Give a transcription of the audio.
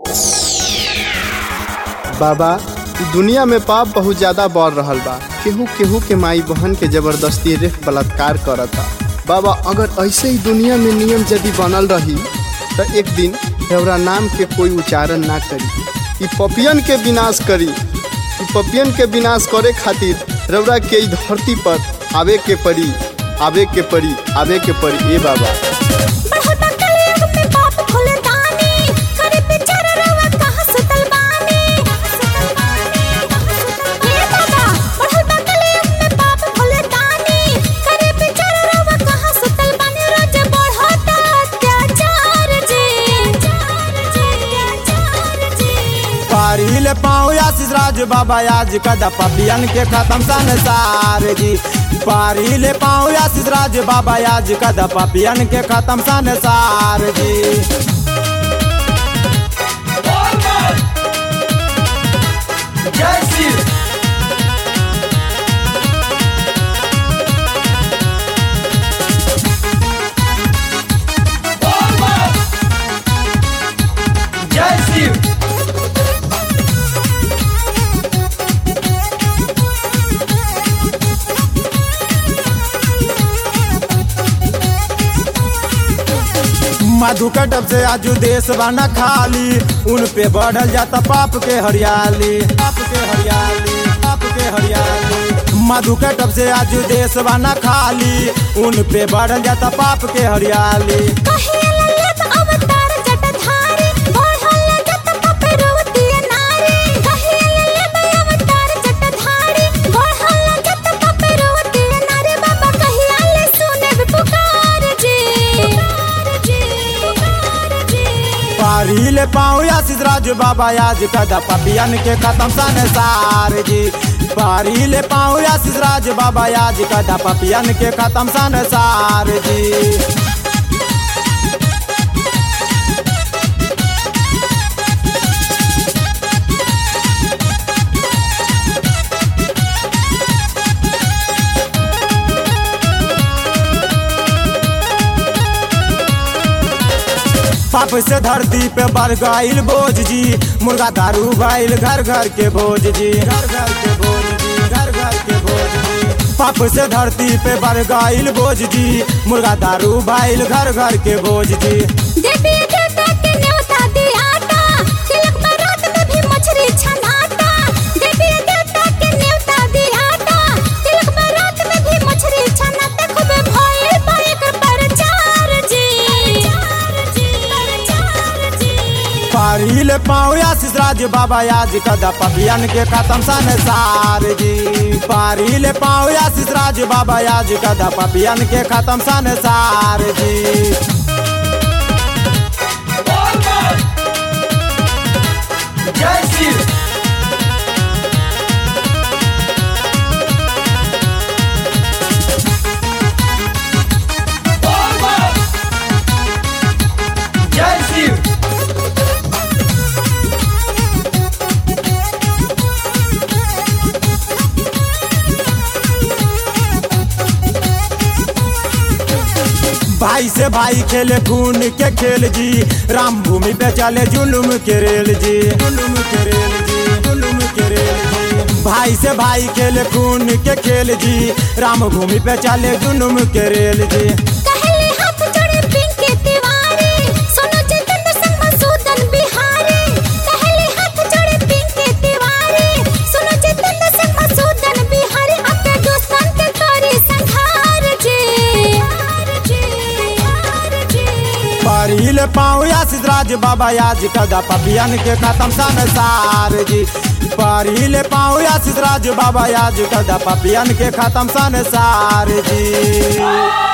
बाबा दुनिया में पाप बहुत ज्यादा बढ़ रहल बा केहू केहू के माई बहन के जबरदस्ती रेप बलात्कार करता बाबा अगर ऐसे ही दुनिया में नियम यदि बनल रही तो एक दिन रौरा नाम के कोई उच्चारण ना करी ई पपियन के विनाश करी ई पपियन के विनाश करे खातिर रौरा के ई धरती पर आवे के पड़ी आवे के पड़ी आवे के पड़ी ए बाबा बढ़ता कलयुग में पाप खुले दानी करे बेचारा रवा कहाँ सुतल बानी हे बाबा बढ़ता कलयुग में पाप खुले दानी करे बेचारा रवा कहाँ सुतल बानी रोज बढ़ता अत्याचार जी अत्याचार जी पारिल पाँव आशीष राज बाबा आज कदा पपियन के खत्म संसार जी पारिल पाँव आशीष राज बाबा आज कदा पपियन के खत्म संसार जी मधु कटब से आजू देश बना खाली उन पे बढ़ल जाता पाप के हरियाली पाप के हरियाली पाप के हरियाली मधु कटब से आजू देश बना खाली उन पे बढ़ल जाता पाप के हरियाली कहेला लेत अवतार जटाधारी बढ़ल जत पपरवती नारी कहेला लेत अवतार जटाधारी बढ़ल जत पपरवती नारी बाबा कहिया ले सुने पुकार जी पुकार जी पुकार जी पारिल पाँव आशीष राज बाबा आज कदा पपियन के खत्म संसार जी पारिल पाँव आशीष राज बाबा आज कदा पपियन के खत्म संसार जी पाप से धरती पे बढ़ गईल बोझ जी मुर्गा दारू भइल घर घर के भोज जी घर घर के भोज जी घर घर के भोज जी पाप से धरती पे बढ़ गईल बोझ जी मुर्गा दारू भइल घर घर के भोज जी देवी देवता के न्योता दियाता तिलक बारात में भी मछली छनाता देवी देवता के न्योता दियाता तिलक बारात में भी मछली छनाता खूब भइल बाइक प्रचार जी प्रचार जी प्रचार जी पारिल पाँव आशीष राज बाबा आज कदा पपियन के खत्म संसार जी पारिल पाँव आशीष राज बाबा आज कदा पपियन के खत्म संसार जी भाई से भाई खेले खून के खेल जी राम भूमि पे चले जुलुम के रेल जी जुलुम के रेल जी जुलुम के रेल जी भाई से भाई खेले खून के खेल जी राम भूमि पे चले जुलुम के रेल जी कहले हाथ जोड़े पिंकी तिवारी सोनो चैतन्य संग मसूदन बिहारी कहले हाथ जोड़े पिंकी तिवारी सोनो चैतन्य संग मसूदन बिहारी अपने दोस्तन के करी संहार जी हार जी हार जी पारिल पाँव आशीष राज बाबा आज कदा पपियन के खत्म संसार जी पारिल पाँव आशीष राज बाबा आज कदा पपियन के खत्म संसार जी